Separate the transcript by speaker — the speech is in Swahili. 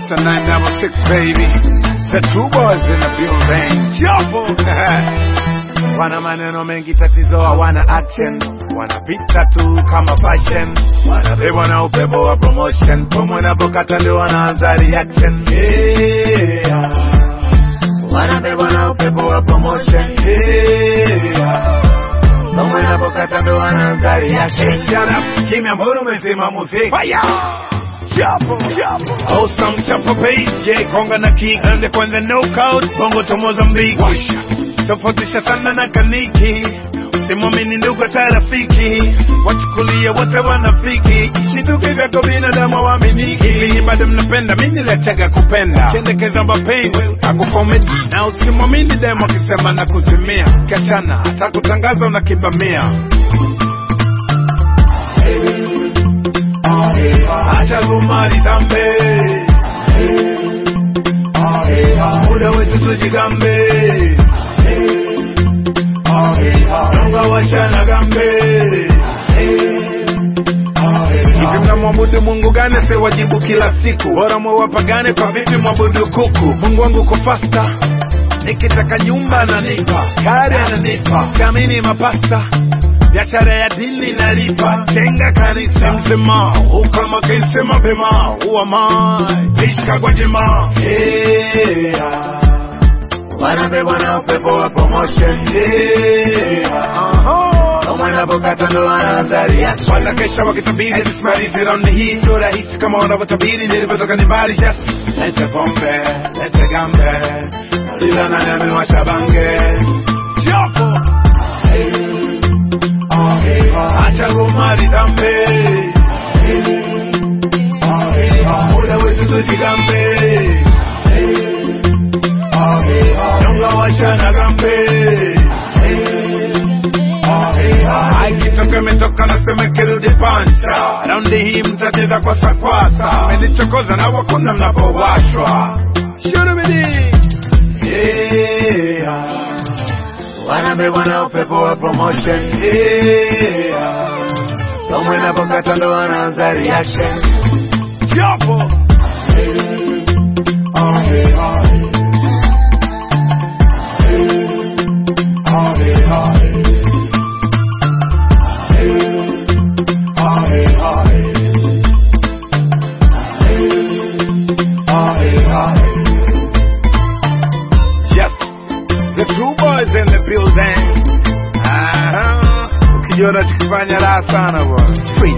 Speaker 1: It's a 966 baby. The two boys in the building. Chapo. wana maneno mengi tatizo hawana action wanapita tu kama fashion wanabebwa na upepo wa promotion pomo inapokata ndio wanaanza reaction yeah. wanabebwa na upepo wa promotion yeah. pomo inapokata ndio wanaanza reaction shut up kimya mbona umesema muziki fire Chapo, chapo. Awesome chapo page, yeah, konga na kick. Ende kwenye knockout, bongo to Mozambique. Tofautisha sana na kaniki. Simamini ndugu hata rafiki. Wachukulia wote wanafiki. Shituke vyako binadamu waaminiki. Bado mnapenda, mimi niliachaga kupenda. Kendekeza mapenzi, akukomedi. Na usimwamini demo akisema na kuzimia. Kachana, hata kutangaza unakibamia. acha gumari tambe muda wetu tujigambe nonga washana gambe hivi mnamwabudu mungu gani sewajibu kila siku bora mwewapagane kwa vipi mwabudu kuku mungu wangu ko fasta nikitaka nyumba ananipa kari ananipa kamini mapasta biashara ya dini nalipa jenga kanisa msema ukama kese mapema uamai ishka kwa jema yeah. wanabebwa na upepo wa promotion yeah. wanapokata ndo wanaanza reaction wanakesha wakitabiri tusimalize raundi hii sio rahisi kama wanavyotabiri nilivyotoka ni mbali just lete pombe lete gambe ila nani amewasha bange Chapo. acha gomari dambe muda wetu tujigambe nyonga washana gambe aikitoka imetoka nasema kirudi pancha raundi hii mtacheza kwa sakwasa menichokoza na wakuna mnapowashwa shurubidi yeah wanabebwa na upepo wa promotion yeah. Kama inapokata ndo wanaanza reaction Chapo Yes, the true boys in the building. Aha, ukijiona chikifanya raha sana bwana.